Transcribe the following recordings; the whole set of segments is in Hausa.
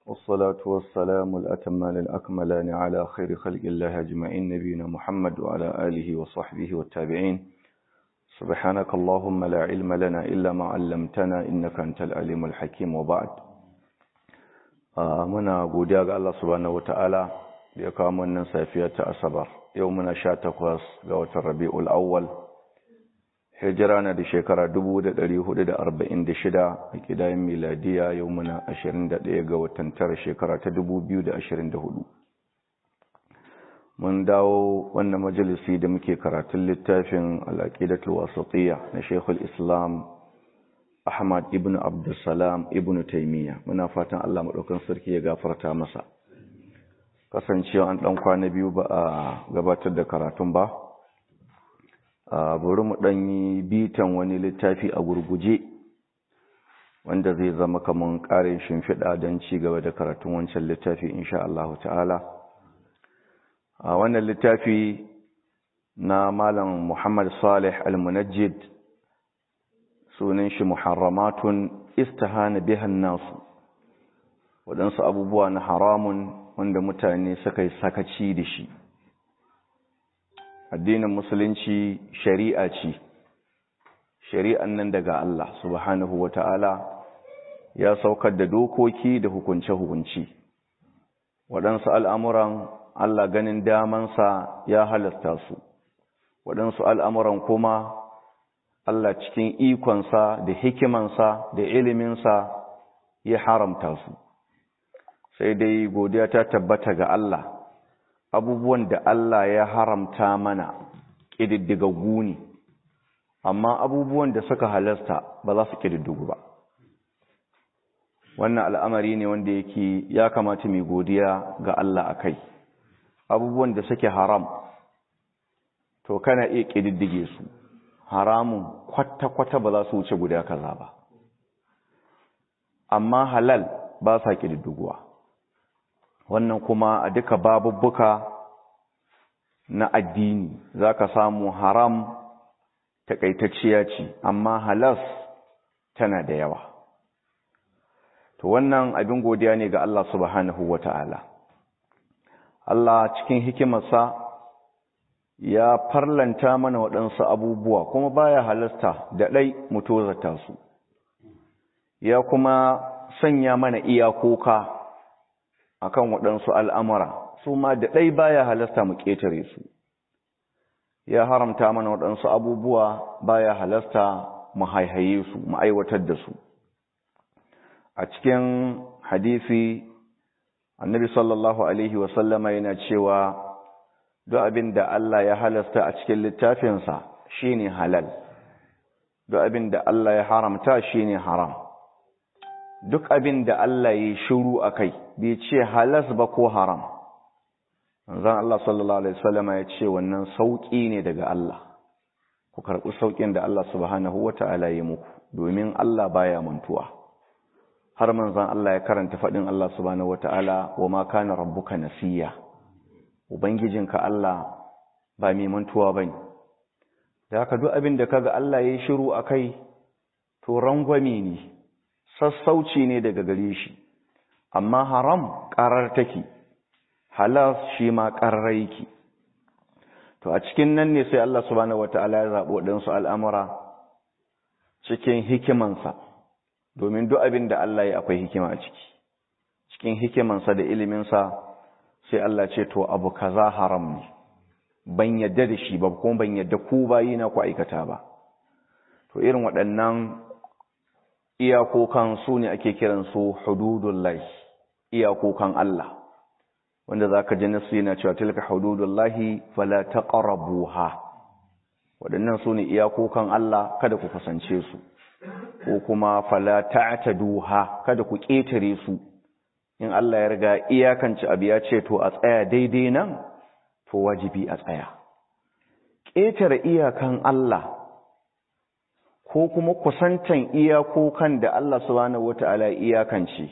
والصلاة والسلام الأتمان الأكملان على خير خلق الله أجمعين نبينا محمد وعلى آله وصحبه والتابعين سبحانك اللهم لا علم لنا إلا ما علمتنا إنك أنت العليم الحكيم وبعد muna godiya ga Allah subhanahu wataala da ya kawo wannan safiya ta asabar yau muna sha takwas ga watan rabi'ul awwal hijira na da shekara 1446 a kidayen miladiya yau muna 21 ga watan tara shekara ta 2024 mun dawo wannan majalisi da muke karatun littafin al'aqidatul wasatiyya na Sheikhul Islam Ahmad ibn Abdulsalam ibn Taymiyyah muna fatan Allah madaukan sarki ya gafarta masa kasancewa an dan kwana biyu ba a gabatar da karatun ba a bari mu dan yi bitan wani littafi a gurguje wanda zai zama kaman karin shimfiɗa don ci gaba da karatun wancan littafi insha Allah ta'ala a wannan littafi na malam Muhammad Salih al-Munajjid sunan shi muharramatun istihana bihan nasu waɗansu abubuwa na haramun wanda mutane suka yi sakaci da shi addinin musulunci shari'a ce shari'an nan daga Allah subhanahu wata'ala ya saukar da dokoki da hukunce-hukunci waɗansu al'amuran Allah ganin damansa ya halasta su waɗansu al'amuran kuma Allah cikin ikonsa da hikimansa da iliminsa ya haramta su sai dai godiya ta tabbata ga Allah abubuwan da Allah ya haramta mana ƙididdigaggu ne amma abubuwan da suka halasta ba za su ƙididdigu ba wannan al'amari ne wanda yake ya kamata mai godiya ga Allah a kai abubuwan da suke haram to kana iya ƙididdige su haramun kwata-kwata ba za su wuce guda kaza ba amma halal ba sa ƙididdiguwa wannan kuma a duka babubbuka na addini za ka samu haram takaitacciya ce amma halas tana da yawa to wannan abin godiya ne ga Allah subhanahu wa ta'ala Allah cikin hikimarsa ya farlanta mana waɗansu abubuwa kuma baya halasta da ɗai mutozata su ya kuma sanya mana iyakoka akan waɗansu al'amura su ma da ɗai baya halasta mu ƙetare su ya haramta mana waɗansu abubuwa baya halasta mu haihaye su mu aiwatar da su a cikin hadisi annabi sallallahu alaihi wasallama yana cewa duk abin da Allah ya halasta a cikin littafinsa shine halal duk abin da Allah ya haramta shine haram duk abin da Allah ya shiru akai bai ce halas ba ko haram zan Allah sallallahu alaihi wasallam ya ce wannan sauki ne daga Allah ku karɓi saukin da Allah subhanahu wata'ala ya muku domin Allah baya mantuwa har manzon Allah ya karanta fadin Allah subhanahu wata'ala wa ma kana rabbuka nasiya Ubangijinka Allah ba mai mantuwa ba ne, da haka duk abin da kaga Allah ya yi shiru a kai, to rangwame ne, sassauci ne daga gare shi, amma haram ƙarar take, halas shi ma ƙarar yake. To a cikin nan ne sai Allah subhanahu wa ta'ala ya zaɓo ɗansu al'amura cikin hikimansa, domin duk abin da Allah ya akwai hikima a ciki, cikin hikimansa da iliminsa. sai Allah ce to abu kaza haram ne ban yadda da shi ba kuma ban yadda ku bayi na ku aikata ba to irin waɗannan iyakokan su ne ake kiran su hududullahi iyakokan Allah wanda zaka ji nasu yana cewa tilka hududullahi fala taqrabuha waɗannan su ne iyakokan Allah kada ku kasance su ko kuma fala ta'taduha kada ku ƙetare su in Allah ya riga iyakanci abu ya ce to a tsaya daidai nan to wajibi a tsaya ƙetare iyakan Allah ko kuma kusantan iyakokan da Allah subhanahu wata'ala iyakance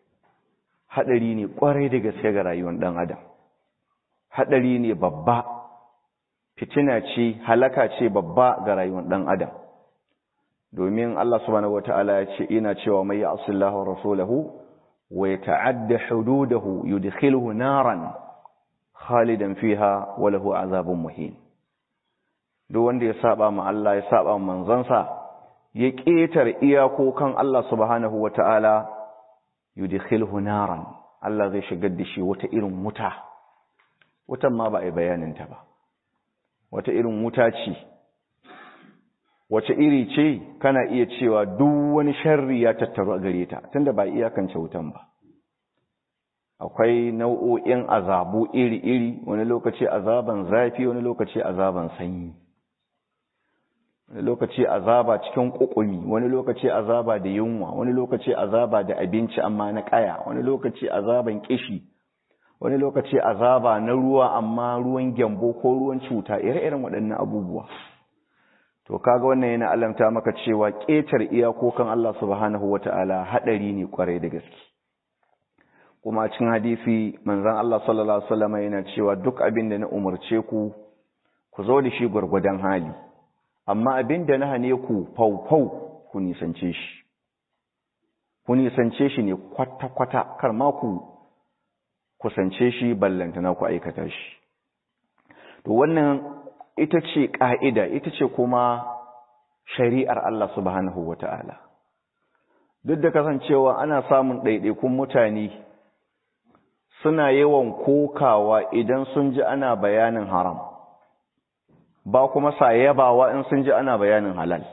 hadari ne kwarai da gaske ga rayuwar dan adam hadari ne babba fitina ce halaka ce babba ga rayuwar dan adam domin Allah subhanahu wata'ala ya ce ina cewa mai ya'sillahu rasulahu wa yata'adda hududahu yudkhiluhu naran khalidan fiha wa lahu azabun muhin duk wanda ya saba ma Allah ya saba ma manzansa ya ketar iyakokan Allah subhanahu wata'ala yudkhiluhu naran Allah zai shigar da shi wata irin wuta wutan ma ba a yi bayanin ta ba wata irin wuta ce wace iri ce kana iya cewa duk wani sharri ya tattaru a gare ta tunda ba iyakance wutan ba akwai nau'o'in azabu iri-iri wani lokaci azaban zafi wani lokaci azaban sanyi wani lokaci azaba cikin kukumi wani lokaci azaba da yunwa wani lokaci azaba da abinci amma na kaya wani lokaci azaban kishi wani lokaci azaba na ruwa amma ruwan gyambo ko ruwan cuta ire-iren waɗannan abubuwa to kaga wannan yana alamta maka cewa ƙetar iyakokan Allah subhanahu wata'ala haɗari ne kwarai da gaske kuma cikin hadisi manzon Allah sallallahu alaihi wasallam yana cewa duk abin da na umarce ku ku zo da shi gurgudan hali amma abin da na hane ku faufau ku nisance shi ku nisance shi ne kwata-kwata kar ma ku kusance shi ballantana ku aikata shi to wannan ita ce ƙa'ida ita ce kuma shari'ar Allah subhanahu wa ta'ala duk da kasancewa ana samun ɗaiɗaikun mutane suna yawan kokawa idan sun ji ana bayanin haram ba kuma sa yabawa in sun ji ana bayanin halal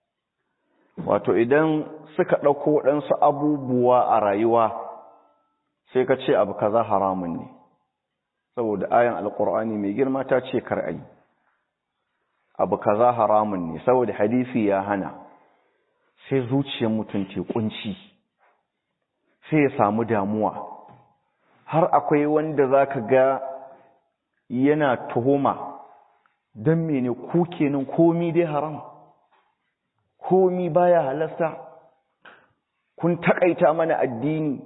wato idan suka ɗauko waɗansu abubuwa a rayuwa sai ka ce abu kaza haramun ne saboda ayan alkur'ani mai girma ta ce kar ayi abu kaza haramun ne saboda hadisi ya hana sai zuciyar mutum te kunci sai ya samu damuwa har akwai wanda zaka ga yana tuhuma don mene ku kenan komi dai haram komi baya halasta kun takaita mana addini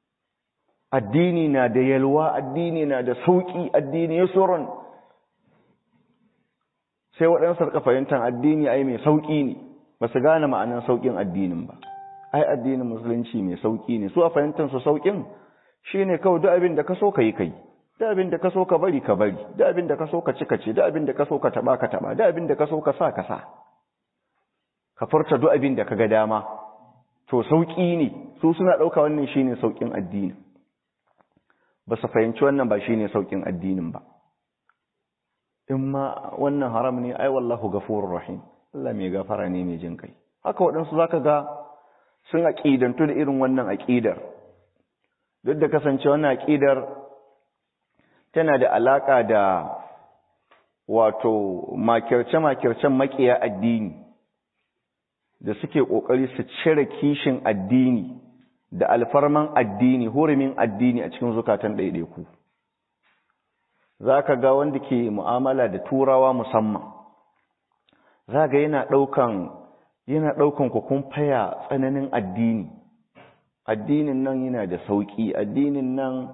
addini na da yalwa addini na da sauki addini ya tsoron sai waɗansu rika fahimtar addini ai mai sauki ne ba su gane ma'anin saukin addinin ba ai addinin musulunci mai sauki ne su a fahimtar su saukin shine kawai duk abin da ka so ka yi kai duk abin da ka so ka bari ka bari duk abin da ka so ka ci ka ci duk abin da ka so ka taba ka taba duk abin da ka so ka sa ka sa ka furta duk abin da ka ga dama to sauki ne su suna ɗauka wannan shine saukin addini ba su fahimci wannan ba shine saukin addinin ba in ma wannan haram ne ai wallahu gafurur rahim Allah mai gafara ne mai jin kai haka waɗansu zaka ga sun aqidantu da irin wannan aqidar duk da kasance wannan aqidar tana da alaka da wato makirce makircen makiya addini da suke kokari su cire kishin addini da alfarman addini hurumin addini a cikin zukatan ɗaiɗaiku za ka ga wanda ke mu'amala da turawa musamman za ga yana ɗaukan yana ɗaukan kun faya tsananin addini addinin nan yana da sauƙi addinin nan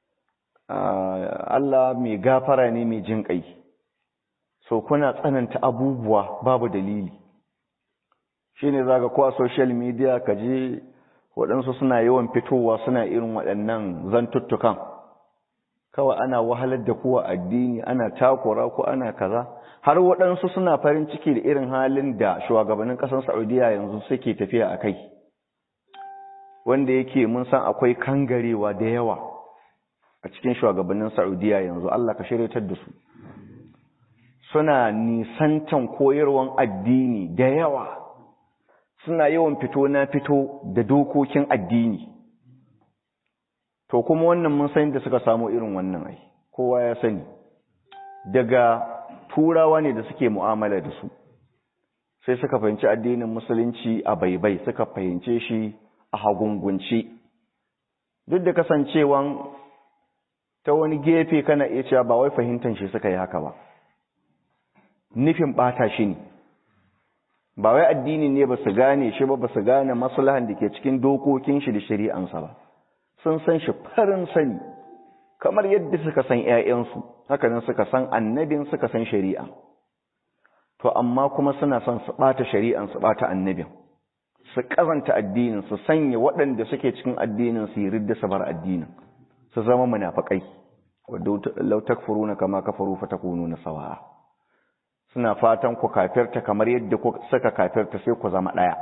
Allah mai gafara ne mai jin ƙai so kuna tsananta abubuwa babu dalili shi ne za ga ko a social media ka je waɗansu suna yawan fitowa suna irin waɗannan zantuttukan kawai ana wahalar da kuwa addini ana takura ko ana kaza har waɗansu suna farin ciki da irin halin da shugabannin ƙasar saudiya yanzu suke tafiya a kai wanda yake mun san akwai kangarewa da yawa a cikin shugabannin saudiya yanzu allah ka shiryatar da su suna nisantan koyarwan addini da yawa suna yawan fito na fito da dokokin addini to kuma wannan mun san da suka samu irin wannan ai kowa ya sani daga turawa ne da suke mu'amala da su sai suka fahimci addinin musulunci a baibai suka fahimce shi a hagungunci duk da kasancewan ta wani gefe kana iya cewa ba wai fahimtar shi suka yi haka ba nufin bata shi ne ba wai addini ne ba su gane shi ba ba su gane maslahan da ke cikin dokokin shi da shari'ansa ba sun san shi farin sani kamar yadda suka san ‘ya'yansu hakanan suka san annabin suka san shari'a to amma kuma suna son su ɓata shari'an su ɓata annabin su kazanta addinin su sanya waɗanda suke cikin addinin su yi ridda su bar addinin su zama munafikai wadda law takfuruna kama kafaru fatakununa sawa'a suna fatan ku kafirta kamar yadda suka kafirta sai ku zama daya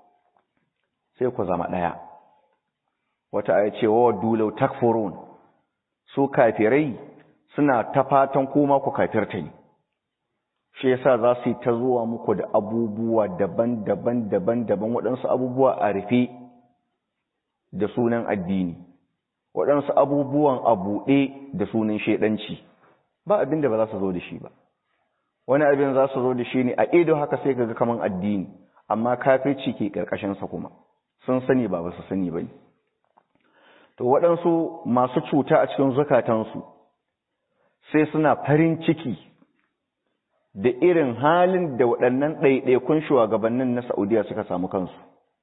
sai ku zama daya wata aya ce wa waddu law takfurun su kafirai suna ta fatan kuma ku kafirta ne shi yasa za su yi ta zuwa muku da abubuwa daban-daban daban-daban waɗansu abubuwa a rufe da sunan addini waɗansu abubuwan a buɗe da sunan shaidanci ba abin da ba za su zo da shi ba wani abin za su zo da shi ne a ido haka sai ga kaman addini amma kafirci ke ƙarƙashinsa kuma sun sani ba ba su sani ba ne to waɗansu masu cuta a cikin zukatansu sai suna farin ciki da irin halin da waɗannan ɗaiɗaikun shugabannin na Saudiya suka samu kansu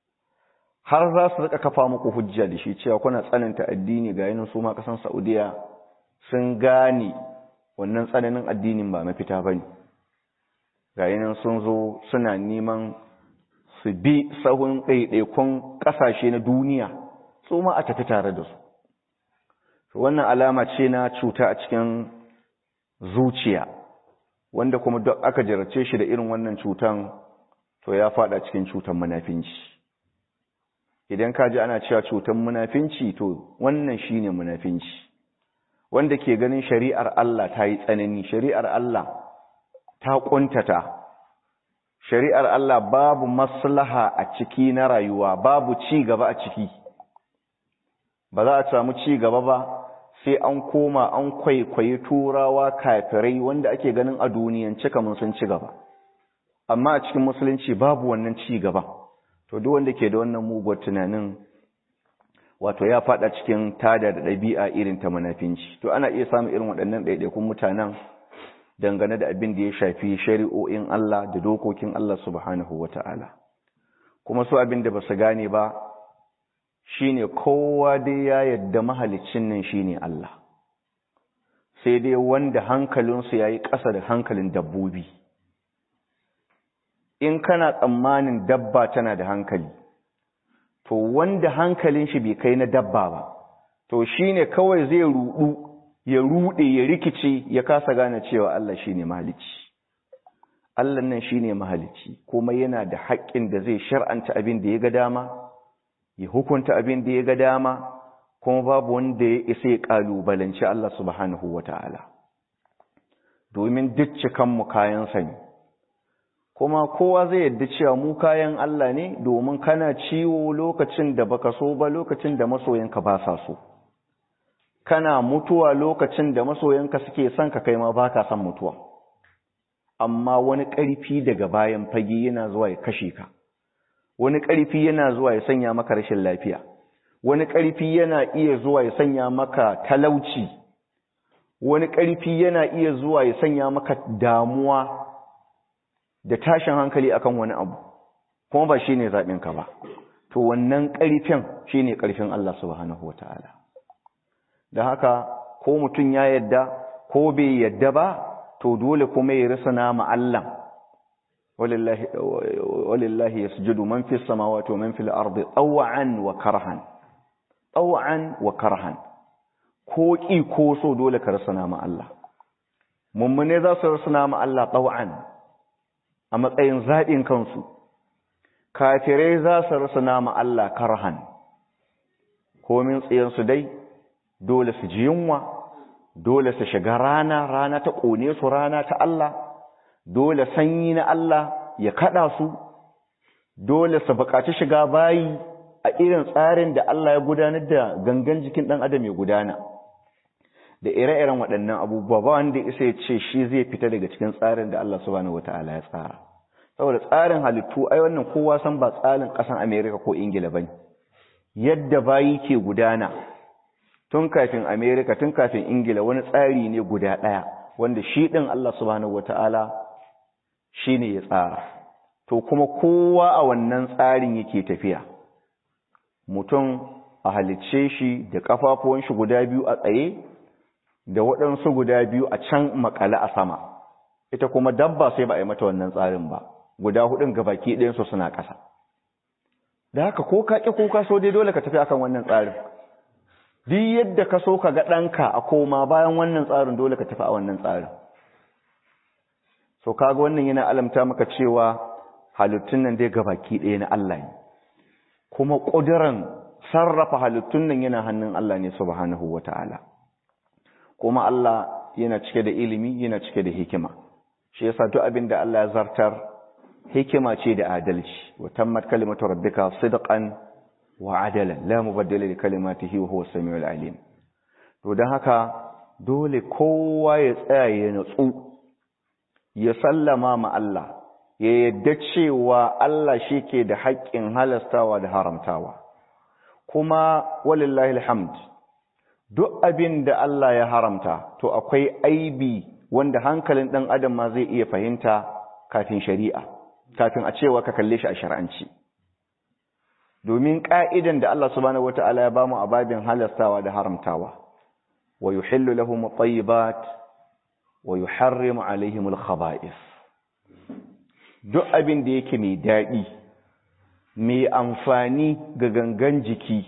har za su rika kafa muku hujja da shi cewa kuna tsananta addini ga yanin su ma kasan Saudiya sun gane wannan tsananin addinin ba mafita bane ga yanin sun zo suna neman su bi sahun ɗaiɗaikun ƙasashe na duniya su ma a tafi tare da su wannan alama ce na cuta a cikin zuciya wanda kuma duk aka jarrace shi da irin wannan cutan to ya fada cikin cutan munafinci idan ka ji ana cewa cutan munafinci to wannan shine munafinci wanda ke ganin shari'ar Allah ta yi tsanani shari'ar Allah ta kuntata shari'ar Allah babu maslaha a ciki na rayuwa babu ci gaba a ciki ba za a samu ci gaba ba sai an koma an kwaikwayi turawa kafirai wanda ake ganin a duniyance kamar sun ci gaba amma a cikin musulunci babu wannan ci gaba to duk wanda ke da wannan muguwar tunanin wato ya fada cikin tada da ɗabi'a irin ta munafinci to ana iya samun irin waɗannan ɗaiɗaikun mutanen dangane da abin da ya shafi shari'o'in Allah da dokokin Allah subhanahu wata'ala kuma su abin da ba su gane ba shine kowa dai ya yadda mahalicin nan shine Allah sai dai wanda hankalinsu yayi ƙasa da hankalin dabbobi in kana tsammanin dabba tana da hankali to wanda hankalin shi bai kai na dabba ba to shine kawai zai rudu ya rude ya rikice ya kasa gane cewa Allah shine mahalicci Allah nan shine mahalicci kuma yana da haƙƙin da zai shar'anta abin da ya ga dama ya hukunta abin da ya ga dama kuma babu wanda ya isa ya kalubalanci Allah subhanahu wata'ala domin duk cikanmu kayan sani kuma kowa zai yadda cewa mu kayan Allah ne domin kana ciwo lokacin da baka so ba lokacin da masoyanka ba sa so kana mutuwa lokacin da masoyanka suke son ka kai ma baka son mutuwa amma wani ƙarfi daga bayan fage yana zuwa ya kashe ka wani ƙarfi yana zuwa ya sanya maka rashin lafiya wani ƙarfi yana iya zuwa ya sanya maka talauci wani ƙarfi yana iya zuwa ya sanya maka damuwa da tashin hankali akan wani abu kuma ba shine zaɓin ka ba to wannan ƙarfin shine ƙarfin Allah subhanahu wataala da haka ko mutum ya yadda ko bai yadda ba to dole kuma ya risana ma Allah walillahi yasjudu man fis samawati wa man fil ardi taw'an wa karhan taw'an wa karhan ko ki ko so dole ka rasana ma Allah mummune za su rasana ma Allah taw'an a matsayin zaɓin kansu kafirai za su rasana ma Allah karhan komin tsiyansu dai dole su ji yunwa dole su shiga rana rana ta ƙone su rana ta Allah dole sanyi na Allah ya kada su dole su buƙaci shiga bayi a irin tsarin da Allah ya gudanar da gangan jikin ɗan adam ya gudana da ire-iren waɗannan abubuwa ba wanda isa ya ce shi zai fita daga cikin tsarin da Allah subhanahu wata'ala ya tsara saboda tsarin halittu ai wannan kowa san ba tsarin ƙasan Amerika ko Ingila bane yadda bayi ke gudana tun kafin Amerika tun kafin Ingila wani tsari ne guda ɗaya wanda shi ɗin Allah subhanahu wata'ala shi ne ya tsara to kuma kowa a wannan tsarin yake tafiya mutum a halicce shi da kafafuwan shi guda biyu a tsaye da waɗansu guda biyu a can makale a sama ita kuma dabba sai ba a yi mata wannan tsarin ba guda hudun gabaki ɗayansu suna ƙasa da haka ko ka ƙi ko ka so dai dole ka tafi akan wannan tsarin duk yadda ka so ka ga ɗanka a koma bayan wannan tsarin dole ka tafi a wannan tsarin so kaga wannan yana alamta maka cewa halittun nan dai gabaki ɗaya na Allah ne kuma ƙuduran sarrafa halittun nan yana hannun Allah ne subhanahu wata'ala kuma Allah yana cike da ilimi yana cike da hikima shi yasa duk abin da Allah ya zartar hikima ce da adalci wa tammat kalimatu rabbika sidqan wa adalan la mubaddila li kalimatihi wa huwa as-sami'ul alim to dan haka dole kowa ya tsaya ya natsu ya sallama ma Allah ya yadda cewa Allah shi ke da haƙƙin halastawa da haramtawa kuma walillahi alhamd duk abin da Allah ya haramta to akwai aibi wanda hankalin ɗan adam ma zai iya fahimta kafin shari'a kafin a cewa ka kalle shi a shar'anci domin ƙa'idan da Allah subhanahu wata'ala ya bamu a babin halastawa da haramtawa wa yuhillu lahum at-tayyibat wa yuharrimu alaihim al-khaba'ith duk abin da yake mai daɗi mai amfani ga gangan jiki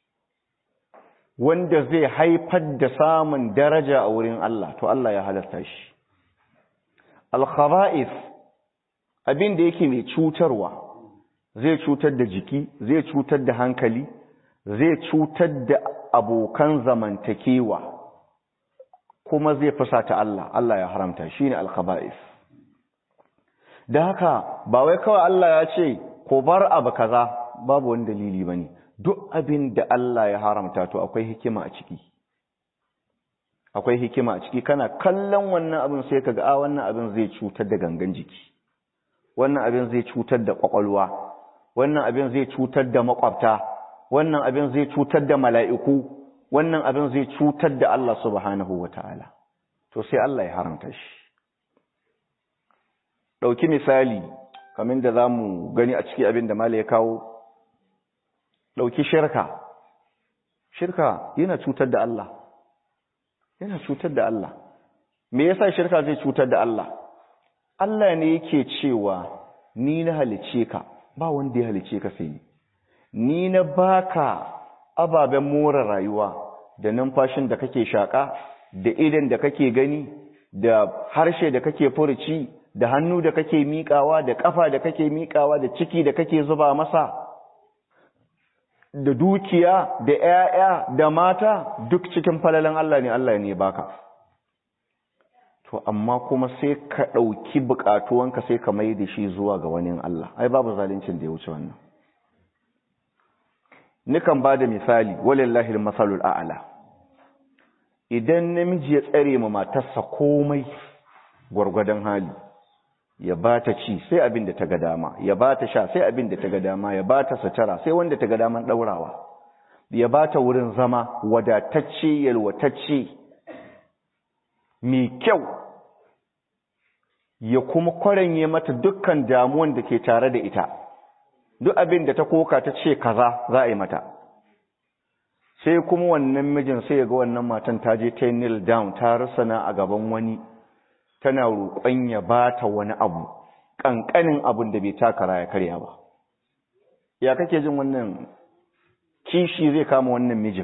wanda zai haifar da samun daraja a wurin Allah to Allah ya halarta shi al-khaba'ith abin da yake mai cutarwa zai cutar da jiki zai cutar da hankali zai cutar da abokan zamantakewa kuma zai fusata Allah Allah ya haramta shine al-khaba'ith da haka ba wai kawai Allah ya ce ko bar abu kaza babu wani dalili bane duk abin da Allah ya haramta to akwai hikima a ciki akwai hikima a ciki kana kallon wannan abin sai kaga a wannan abin zai cutar da gangan jiki wannan abin zai cutar da kwakwalwa wannan abin zai cutar da makwabta wannan abin zai cutar da mala'iku wannan abin zai cutar da Allah subhanahu wataala to sai Allah ya haramta shi ɗauki misali kamar da za mu gani a ciki abin da mala ya kawo ɗauki shirka shirka yana cutar da Allah yana cutar da Allah me yasa shirka zai cutar da Allah Allah ne yake cewa ni na halice ka ba wanda ya halice ka sai ni ni na baka ababen more rayuwa da numfashin da kake shaka da idan da kake gani da harshe da kake furuci da hannu da kake miƙawa da ƙafa da kake miƙawa da ciki da kake zuba masa da dukiya da ƴaƴa da mata duk cikin falalan Allah ne Allah ne baka to amma kuma sai ka ɗauki buƙatuwanka sai ka mai da shi zuwa ga wani Allah ai babu zalincin da ya wuce wannan nikan ba da misali walillahi masalul a'la idan namiji ya tsare ma matarsa komai gwargwadon hali ya ba ta ci sai abin da ta ga dama ya ba ta sha sai abin da ta ga dama ya ba ta sutura sai wanda ta ga daman ɗaurawa ya ba ta wurin zama wadatacce yalwatacce mai kyau ya kuma kwaranye mata dukkan damuwan da ke tare da ita duk abin da ta koka ta ce kaza za a yi mata sai kuma wannan mijin sai ya ga wannan matan ta je ta kneel down ta rusana a gaban wani tana roƙon ya ba ta wani abu ƙanƙanin abin da bai takara ya karya ba ya kake jin wannan kishi zai kama wannan mijin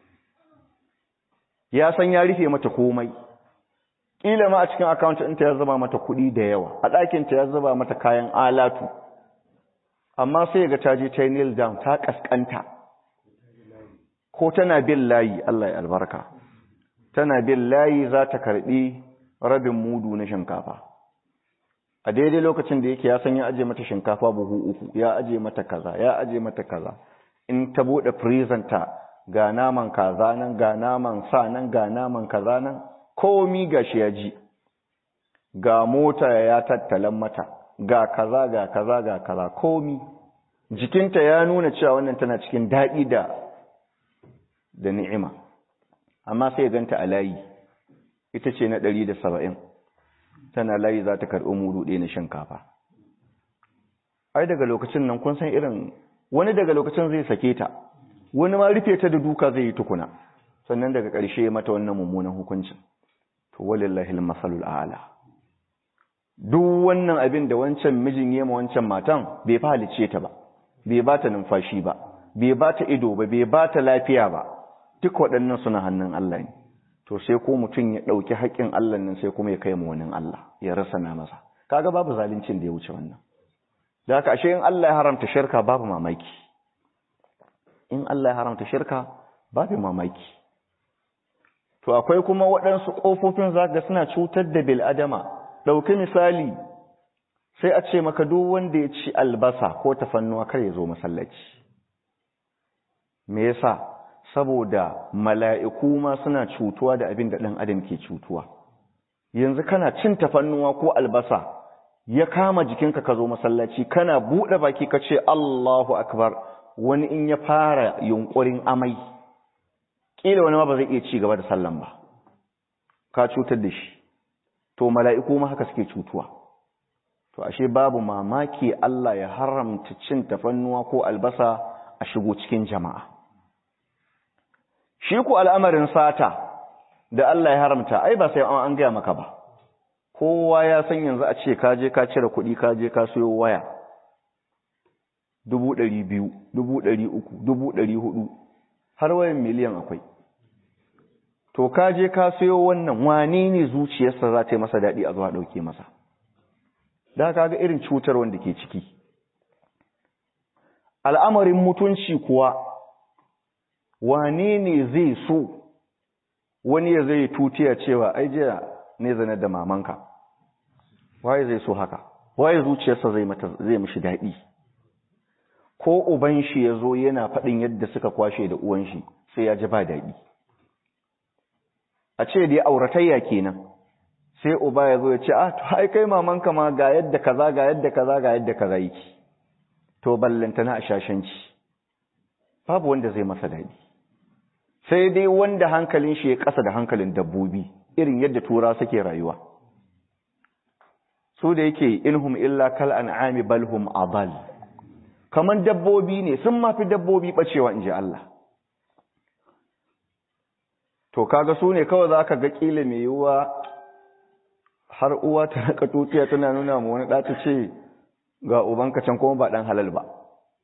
ya san ya rufe mata komai ƙila ma a cikin akawunt ɗinta ya zuba mata kuɗi da yawa a ɗakinta ya zuba mata kayan alatu amma sai ga ta je ta kneel down ta ƙasƙanta ko tana bin layi Allah ya albarka tana bin layi za ta karɓi rabin mudu na shinkafa a daidai lokacin da yake ya san ya aje mata shinkafa buhu uku ya aje mata kaza ya aje mata kaza in ta bude ta ga naman kaza nan ga naman sa nan ga naman kaza nan komi gashi ya ji ga mota ya tattalan mata ga kaza ga kaza ga kaza komi jikinta ya nuna cewa wannan tana cikin daɗi da da ni'ima amma sai ganta a layi ita ce na ɗari da saba'in tana layi za ta karɓi mudu ɗaya na shinkafa ai daga lokacin nan kun san irin wani daga lokacin zai sake ta wani ma rufe ta da duka zai yi tukuna sannan daga ƙarshe mata wannan mummunan hukuncin to walillahi almasalul a'la duk wannan abin da wancan mijin yema wancan matan bai fa halice ta ba bai ba ta numfashi ba bai ba ta ido ba bai ba ta lafiya ba duk waɗannan suna hannun Allah ne to sai ko mutum ya ɗauki haƙƙin Allah nan sai kuma ya kai mu wani Allah ya rasa na masa kaga babu zaluncin da ya wuce wannan da haka ashe in Allah ya haramta shirka babu mamaki in Allah ya haramta shirka babu mamaki to akwai kuma waɗansu ƙofofin zaka suna cutar da bil adama ɗauki misali sai a ce maka duk wanda ya ci albasa ko tafannuwa kar ya zo masallaci me yasa saboda mala'iku ma suna cutuwa da abin da ɗan adam ke cutuwa yanzu kana cin tafannuwa ko albasa ya kama jikinka ka zo masallaci kana buɗe baki ka ce Allahu akbar wani in ya fara yunkurin amai ƙila wani ma ba zai iya ci gaba da sallan ba ka cutar da shi to mala'iku ma haka suke cutuwa to ashe babu mamaki Allah ya haramta cin tafannuwa ko albasa a shigo cikin jama'a shi ku al'amarin sata da Allah ya haramta ai ba sai an gaya maka ba kowa ya san yanzu a ce ka je ka cire kuɗi ka je ka siyo waya dubu ɗari biyu dubu ɗari uku dubu ɗari hudu har wayan miliyan akwai to ka je ka siyo wannan wani ne zuciyarsa za ta yi masa daɗi a zuwa ɗauke masa da ka ga irin cutar wanda ke ciki al'amarin mutunci kuwa wane ne zai so wani ya zai tutiya cewa ai jiya ne zane da mamanka waye zai so haka waye zuciyarsa zai mata zai mishi daɗi ko uban shi ya zo yana faɗin yadda suka kwashe da uwan shi sai ya ji ba daɗi a ce dai auratayya kenan sai uba ya zo ya ce ah to ai kai mamanka ma ga yadda kaza ga yadda kaza ga yadda kaza yake to ballantana a shashanci babu wanda zai masa daɗi sai dai wanda hankalin shi ya ƙasa da hankalin dabbobi irin yadda tura suke rayuwa su da yake inhum illa kal an'ami bal hum adal kaman dabbobi ne sun mafi dabbobi bacewa inji Allah to kaga su ne kawai zaka ga kila mai yiwuwa har uwa ta raka tutiya tana nuna mu wani ɗata ce ga ubanka can kuma ba ɗan halal ba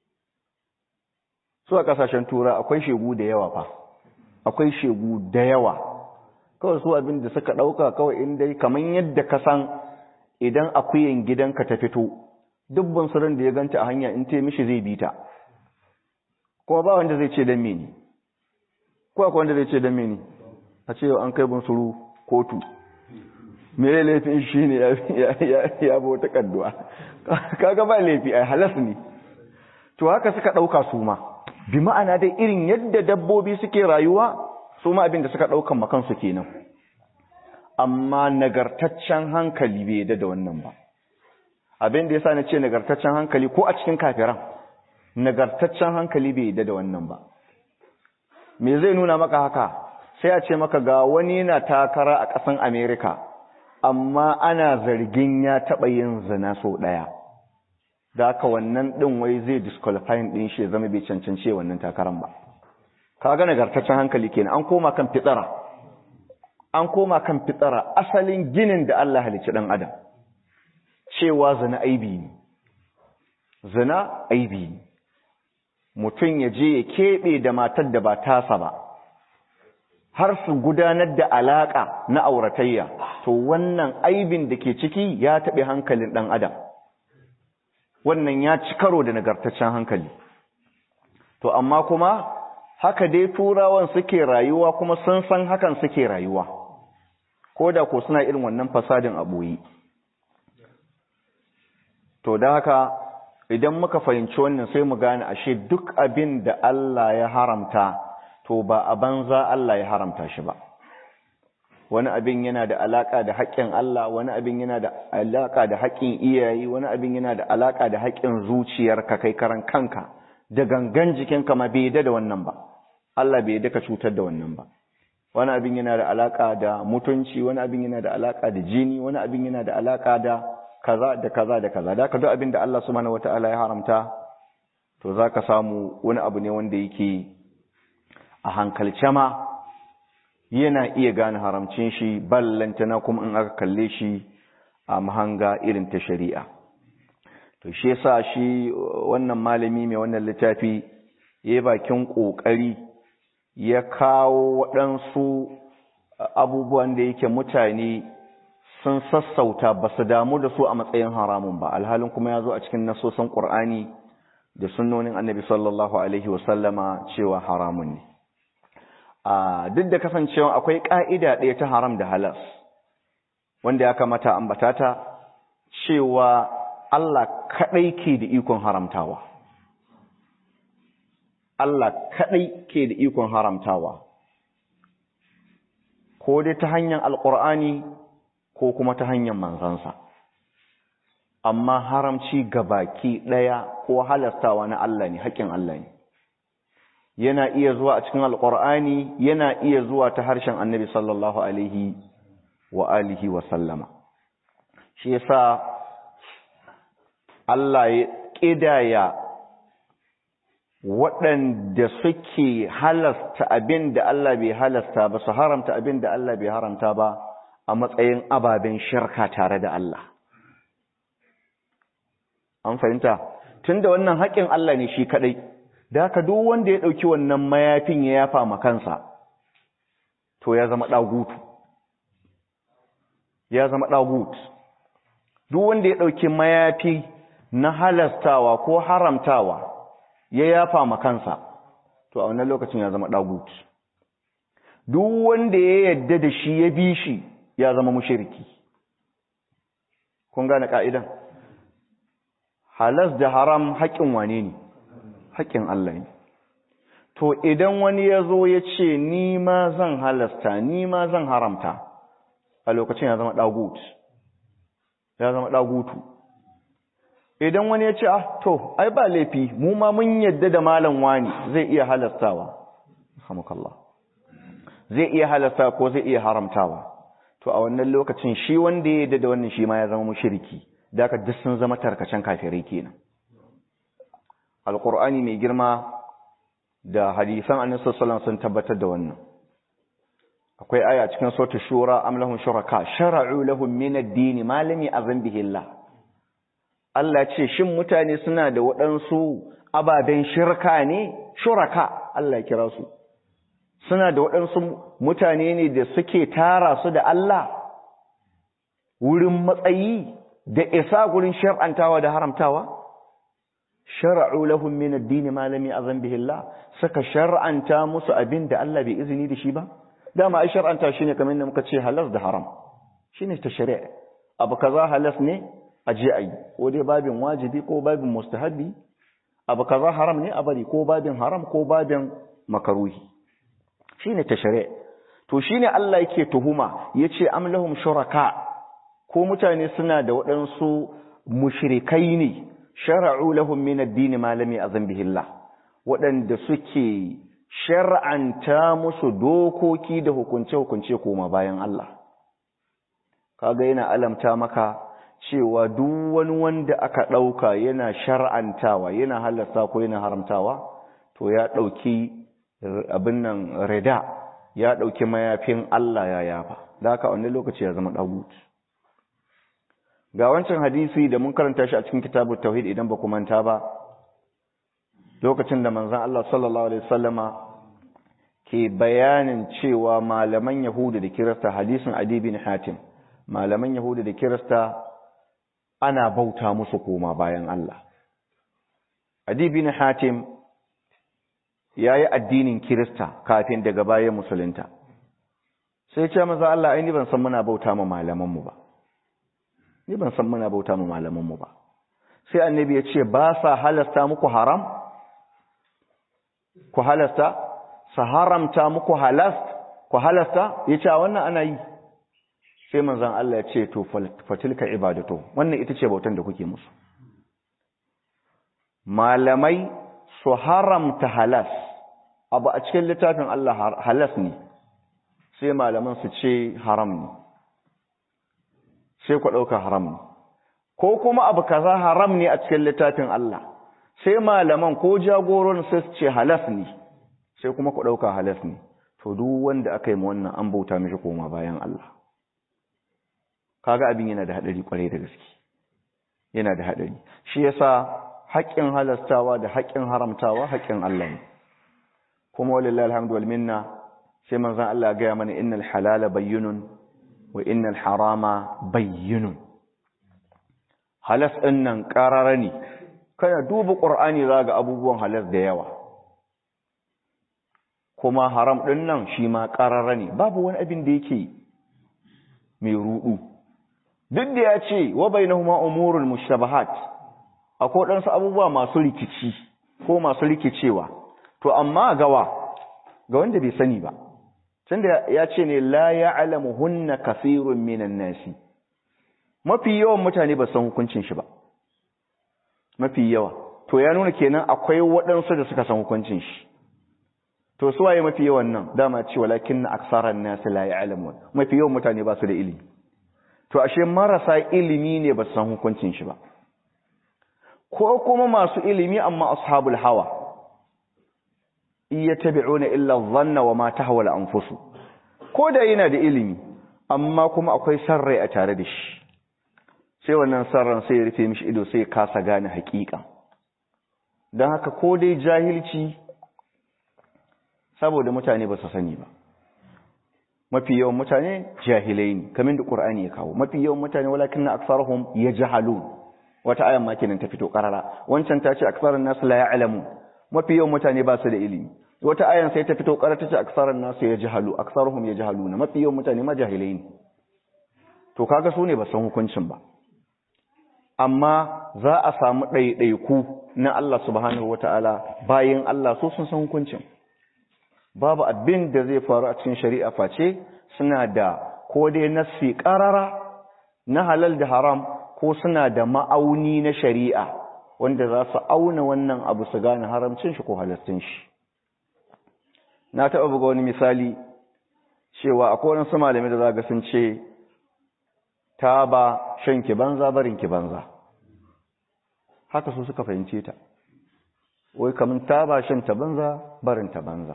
su a ƙasashen tura akwai shegu da yawa fa akwai shegu da yawa kawai su abin da suka ɗauka kawai in dai kamar yadda ka san idan akuyan gidanka ta fito dubban suran da ya ganta a hanya in ta mishi zai bi ta kuma ba wanda zai ce dan mene ko akwai wanda zai ce dan mene a ce an kai bunsuru kotu mere laifin shi ne ya bo ta kadduwa kaga ba laifi ai halas ne to haka suka ɗauka su ma bi ma'ana dai irin yadda dabbobi suke rayuwa su ma abin da suka ɗaukan makansu kenan amma nagartaccen hankali bai yadda da wannan ba abin da yasa na ce nagartaccen hankali ko a cikin kafiran nagartaccen hankali bai yadda da wannan ba me zai nuna maka haka sai a ce maka ga wani na takara a ƙasan Amerika amma ana zargin ya taɓa yin zina sau ɗaya da haka wannan ɗin wai zai disqualifying ɗin shi zama bai cancance wannan takaran ba ka ga nagartaccen hankali kenan an koma kan fitsara an koma kan fitsara asalin ginin da Allah halicci ɗan adam cewa zina aibi ne zina aibi ne mutum ya je ya keɓe da matar da ba tasa ba har su gudanar da alaƙa na auratayya to wannan aibin da ke ciki ya taɓe hankalin ɗan adam wannan ya ci karo da nagartaccen hankali to amma kuma haka dai turawan suke rayuwa kuma sun san hakan suke rayuwa ko da ko suna irin wannan fasadin a ɓoye to da haka idan muka fahimci wannan sai mu gane ashe duk abin da Allah ya haramta to ba a banza Allah ya haramta shi ba wani abin yana da alaka da haƙƙin Allah wani abin yana da alaka da haƙƙin iyaye wani abin yana da alaka da haƙƙin zuciyarka kai karan kanka da gangan jikinka ma bai da wannan ba Allah bai da ka cutar da wannan ba wani abin yana da alaka da mutunci wani abin yana da alaka da jini wani abin yana da alaka da kaza da kaza da kaza da ka duk abin da Allah subhanahu wataala ya haramta to zaka samu wani abu ne wanda yake a hankalce ma yana iya gane haramcin shi ballantana kuma in aka kalle shi a mahanga irin ta shari'a to shi yasa shi wannan malami mai wannan littafi ya bakin kokari ya kawo waɗansu abubuwan da yake mutane sun sassauta ba su damu da su a matsayin haramun ba alhalin kuma ya zo a cikin nasosin ƙur'ani da sunnonin annabi sallallahu alaihi wasallama cewa haramun ne duk da kasancewa akwai ƙa'ida ɗaya ta haram da halas wanda ya kamata ambata ta cewa Allah kaɗai ke da ikon haramtawa Allah kaɗai ke da ikon haramtawa ko dai ta hanyar alƙur'ani ko kuma ta hanyar manzansa amma haramci baki ɗaya ko halastawa na Allah ne haƙƙin Allah ne yana iya zuwa a cikin alƙur'ani yana iya zuwa ta harshen annabi sallallahu alaihi wa alihi wa sallama shi yasa Allah ya ƙidaya waɗanda suke halasta abin da Allah bai halasta ba su haramta abin da Allah bai haramta ba a matsayin ababen shirka tare da Allah an fahimta tunda wannan haƙƙin Allah ne shi kaɗai da haka duk wanda ya ɗauki wannan mayafin ya yafa ma kansa to ya zama ɗagutu ya zama ɗagut duk wanda ya ɗauki mayafi na halastawa ko haramtawa ya yafa ma kansa to a wannan lokacin ya zama ɗagut duk wanda ya yadda da shi ya bi shi ya zama mushiriki kun gane ka'idan halas da haram haƙƙin wane ne haƙƙin Allah ne to idan wani ya zo ya ce ni ma zan halasta ni ma zan haramta a lokacin ya zama ɗagut ya zama ɗagutu idan wani ya ce ah to ai ba laifi mu ma mun yadda da malam wani zai iya halastawa alhamdulillah zai iya halasta ko zai iya haramtawa to a wannan lokacin shi wanda ya yadda da wannan shi ma ya zama mushriki da aka duk sun zama tarkacen kafirai kenan alqur'ani mai girma da hadisan annabi sallallahu sun tabbatar da wannan akwai aya cikin suratul shura am lahum shuraka shara'u lahum min ad-din ma lam ya'zan bihi Allah Allah ce shin mutane suna da waɗansu ababen shirka ne shuraka Allah ya kira su suna da waɗansu mutane ne da suke tara su da Allah wurin matsayi da isa gurin shar'antawa da haramtawa shar'u lahum min ad-din ma lam ya'zan bihi Allah saka shar'anta musu abin da Allah bai izini da shi ba dama ai shar'anta shine kamar yadda muka ce halas da haram shine ta shari'a abu kaza halas ne a je ayi ko dai babin wajibi ko babin mustahabi abu kaza haram ne a bari ko babin haram ko babin makaruhi shine ta shari'a to shine Allah yake tuhuma yace am lahum shuraka ko mutane suna da waɗansu mushrikai ne shara'u lahum min ad-din ma lam ya'zan bihi Allah waɗanda suke shar'anta musu dokoki da hukunce-hukunce koma bayan Allah kaga yana alamta maka cewa duk wani wanda aka ɗauka yana shar'antawa yana halarta ko yana haramtawa to ya ɗauki abin nan rida ya ɗauki mayafin Allah ya yafa da haka wani lokaci ya zama ɗagut ga wancan hadisi da mun karanta shi a cikin kitabun tauhid idan ba ku manta ba lokacin da manzan Allah sallallahu Alaihi wasallama ke bayanin cewa malaman Yahudu da Kirista hadisin Adi bin Hatim malaman Yahudu da Kirista ana bauta musu koma bayan Allah Adi bin Hatim ya yi addinin Kirista kafin daga bayan musulunta sai ce maza Allah ai ni ban san muna bauta ma malamanmu ba ni ban san muna bauta ma malamanmu ba sai annabi ya ce ba sa halasta muku haram ku halasta su haramta muku halast ku halasta ya ce wannan ana yi sai manzan Allah ya ce to fatilka ibadatu wannan ita ce bautan da kuke musu malamai su haramta halas abu a cikin littafin Allah halas ne sai malaman su ce haram ne sai ku ɗauka haram ne ko kuma abu kaza haram ne a cikin littafin Allah sai malaman ko jagoron sai su ce halas ne sai kuma ku ɗauka halas ne to duk wanda aka yi ma wannan an bauta mishi koma bayan Allah kaga abin yana da haɗari kwarai da gaske yana da haɗari shi yasa haƙƙin halastawa da haƙƙin haramtawa haƙƙin Allah ne kuma walillahi alhamdu wal minna sai manzon Allah gaya mana innal halala bayyinun wa innal harama bayyinun halas ɗin nan ƙarara ne kana duba ƙur'ani za ga abubuwan halas da yawa kuma haram ɗin nan shi ma ƙarara ne babu wani abin da yake mai ruɗu duk da ya ce wa bainahuma umurul mushtabahat akwai ɗansu abubuwa masu rikici ko masu rikicewa to amma gawa ga wanda bai sani ba tunda ya ce ne la ya'lamuhunna kathirun minan nasi mafi yawan mutane ba san hukuncin shi ba mafi yawa to ya nuna kenan akwai waɗansu da suka san hukuncin shi to su waye mafi yawan nan dama ce walakin aksaran nas la ya'lamun mafi yawan mutane ba su da ilimi to ashe marasa ilimi ne ba su san hukuncin shi ba ko kuma masu ilimi amma ashabul hawa iyattabi'una illa dhanna wa ma tahwa al-anfus ko da yana da ilimi amma kuma akwai sarrai a tare da shi sai wannan sarran sai ya rufe mishi ido sai ya kasa gane haƙiƙa don haka ko dai jahilci saboda mutane ba su sani ba mafi yawan mutane jahilai ne kamin da ƙur'ani ya kawo mafi yawan mutane walakin na aksarahum ya jahalu wata ayan ma kenan ta fito karara wancan ta ce aksaran nasu la ya'lamu mafi yawan mutane ba su da ilimi wata ayan sai ta fito karara ta ce aksaran nasu ya jahalu aksaruhum ya jahaluna mafi yawan mutane ma jahilai ne to kaga su ne ba san hukuncin ba amma za a samu ɗaiɗaiku na Allah subhanahu wata'ala bayan Allah so sun san hukuncin babu abin da zai faru a cikin shari'a face suna da ko dai nassi ƙarara na halal da haram ko suna da ma'auni na shari'a wanda za su auna wannan abu su gane haramcin shi ko halastin shi na taɓa buga wani misali cewa akwai wani su malami da za ga sun ce ta ba shan ki banza barin ki banza haka su suka fahimce ta wai kamun ta ba shan ta banza barin ta banza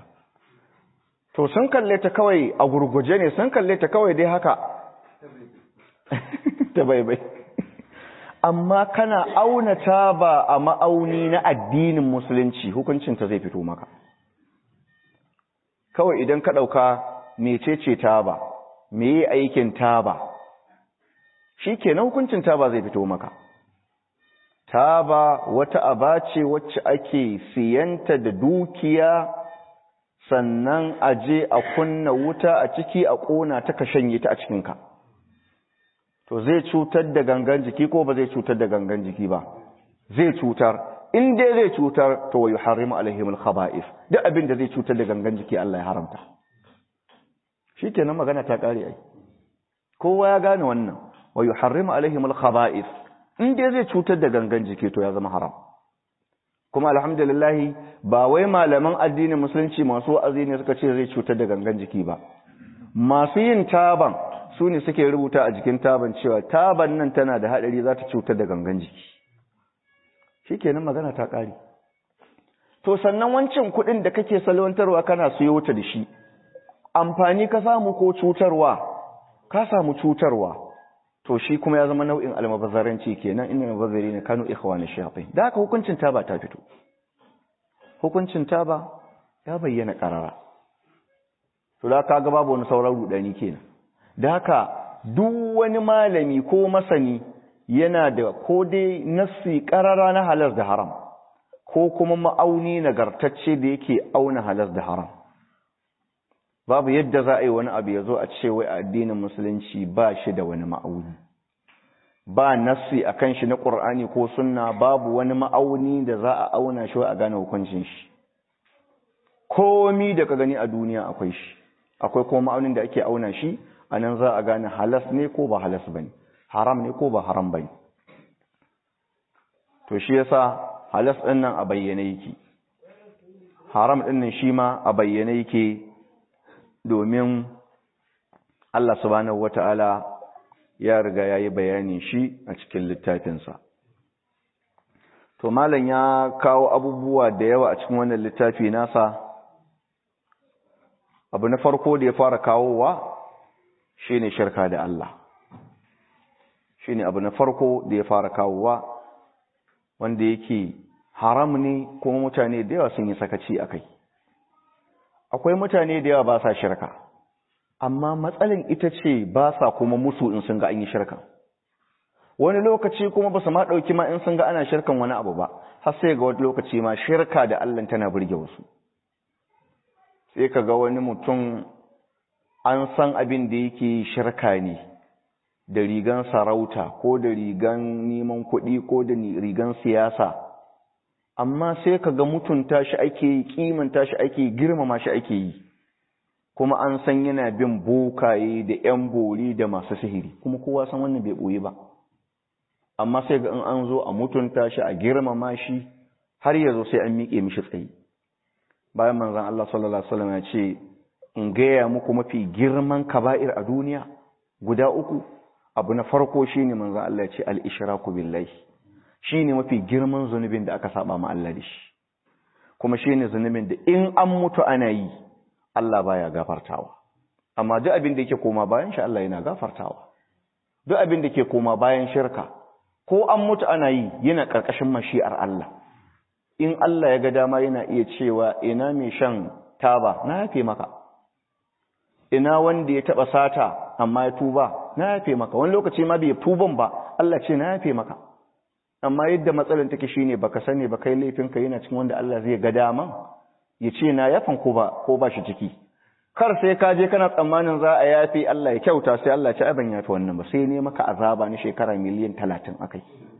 to sun kalle ta kawai a gurguje ne sun kalle ta kawai dai haka ta baibai amma kana auna ta ba a ma'auni na addinin musulunci hukuncinta zai fito maka kawai idan ka ɗauka mecece ta ba me aikin ta ba shi kenan hukuncin taba zai fito maka taba wata aba ce wacce ake siyanta da dukiya sannan a je a kunna wuta a ciki a ƙona ta ka shanye ta a cikinka to zai cutar da gangan jiki ko ba zai cutar da gangan jiki ba zai cutar in dai zai cutar to wa yuharrimu alaihim al-khaba'ith duk abin da zai cutar da gangan jiki Allah ya haramta shikenan magana ta kare ai kowa ya gane wannan wa yuharrimu alaihim al-khaba'ith in dai zai cutar da gangan jiki to ya zama haram kuma alhamdulillah ba wai malaman addinin musulunci masu wa'azi ne suka ce zai cutar da gangan jiki ba masu yin taban su ne suke rubuta a jikin taban cewa taban nan tana da hadari za ta cutar da gangan jiki shikenan magana ta kare to sannan wancan kuɗin da kake salwantarwa kana siyo ta da shi amfani ka samu ko cutarwa ka samu cutarwa to shi kuma ya zama nau'in almabazzaranci kenan inna mabazzarina kanu ikhwana shayatin da haka hukuncin taba ta fito hukuncin taba ya bayyana karara to da kaga babu wani sauran rudani kenan da haka duk wani malami ko masani yana da ko dai nassi karara na halal da haram ko kuma ma'auni nagartacce da yake auna halal da haram babu yadda za a yi wani abu ya zo a ce wai addinin musulunci ba shi da wani ma'auni ba nassi a kan shi na ƙur'ani ko sunna babu wani ma'auni da za a auna shi a gane hukuncin shi komi da ka gani a duniya akwai shi akwai kuma ma'aunin da ake auna shi a nan za a gane halas ne ko ba halas ba ne haram ne ko ba haram ba ne to shi yasa halas ɗin nan a bayyane yake haram ɗin nan shi ma a bayyane yake domin Allah subhanahu wata'ala ya riga ya yi bayanin shi a cikin littafinsa. To, Malam ya kawo abubuwa da yawa a cikin wannan littafi nasa, abu na farko da ya fara kawowa shi ne shirka da Allah. shine abu na farko da ya fara kawowa wanda yake haram ne kuma mutane da yawa sun yi sakaci a kai akwai mutane da yawa ba sa shirka amma matsalin ita ce ba sa kuma musu in sun ga an yi shirka wani lokaci kuma ba su ma ɗauki ma in sun ga ana shirkan wani abu ba har sai ga wani lokaci ma shirka da Allah tana burge wasu sai ka ga wani mutum an san abin da yake shirka ne da rigan sarauta ko da rigan neman kuɗi ko da rigan siyasa amma sai ka ga mutunta shi ake yi kimanta shi ake girmama shi ake yi kuma an san yana bin bokaye da yan bori da masu sihiri kuma kowa san wannan bai ɓoye ba amma sai ga in an zo a mutunta shi a girmama shi har yazo sai an miƙe mishi tsayi bayan manzon Allah sallallahu alaihi wasallam ya ce in gaya muku mafi girman kaba'ir a duniya guda uku abu na farko shine manzon Allah ya ce al-ishraku billahi shine mafi girman zunubin da aka saba ma Allah da shi kuma shine zunubin da in an mutu ana yi Allah baya gafartawa amma duk abin da yake koma bayan shi Allah yana gafartawa duk abin da ke koma bayan shirka ko an mutu ana yi yana ƙarƙashin mashi'ar Allah in Allah ya ga dama yana iya cewa ina mai shan taba na yafe maka ina wanda ya taɓa sata amma ya tuba na yafe maka wani lokaci ma bai tuban ba Allah ce na yafe maka amma yadda matsalar take shine baka sani ba kai laifinka yana cikin wanda Allah zai ga dama ya ce na yafan ko ba ko ba shi ciki kar sai ka je kana tsammanin za a yafi Allah ya kyauta sai Allah ya ci aban yafi wannan ba sai ne maka azaba na shekara miliyan 30 akai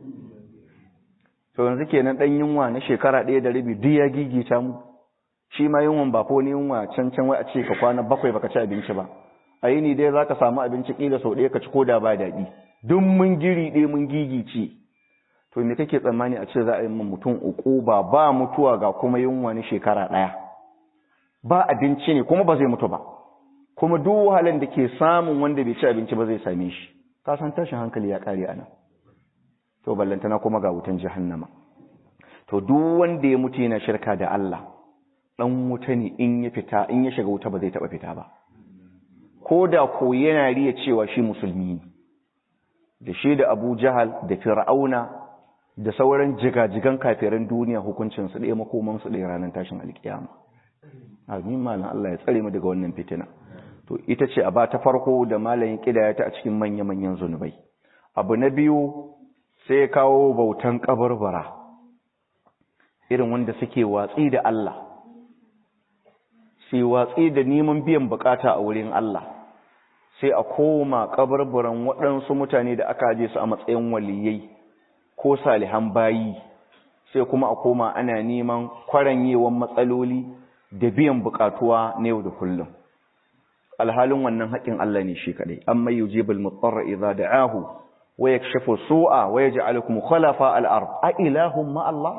to yanzu kenan dan yunwa na shekara ɗaya da rabi duk ya gigita mu shi ma yunwan ba ko ne yunwa can can wai a ce ka kwana bakwai baka ci abinci ba a yini dai zaka samu abinci kila sau ɗaya ka ci koda ba daɗi duk mun giri ɗaya mun gigice to me kake tsammani a ce za a yi min mutum uku ba ba mutuwa ga kuma yunwa na shekara ɗaya ba abinci ne kuma ba zai mutu ba kuma duk wahalan da ke samun wanda bai ci abinci ba zai same shi ka san tashin hankali ya kare ana to ballantana kuma ga wutan jahannama to duk wanda ya mutu yana shirka da Allah dan wuta ne in ya fita in ya shiga wuta ba zai taba fita ba ko da ko yana riya cewa shi musulmi ne da shi da Abu Jahal da Fir'auna da sauran jigajigan kafiran duniya hukuncin su ɗaya makoman su ɗaya ranar tashin alkiyama amin malam Allah ya tsare mu daga wannan fitina to ita ce aba ta farko da malamin kidaya ta a cikin manya-manyan zunubai abu na biyu sai ya kawo bautan kabarbara irin wanda suke watsi da Allah sai watsi da neman biyan bukata a wurin Allah sai a koma kabarbaran waɗansu mutane da aka je su a matsayin waliyai ko salihan bayi sai kuma a koma ana neman kwaranyewan matsaloli da biyan bukatuwa na yau da kullum alhalin wannan haƙin Allah ne shi kadai amma yujibul mutarra idza da'ahu wa yakshifu su'a wa yaj'alukum khalafa al-ard a ilahum ma Allah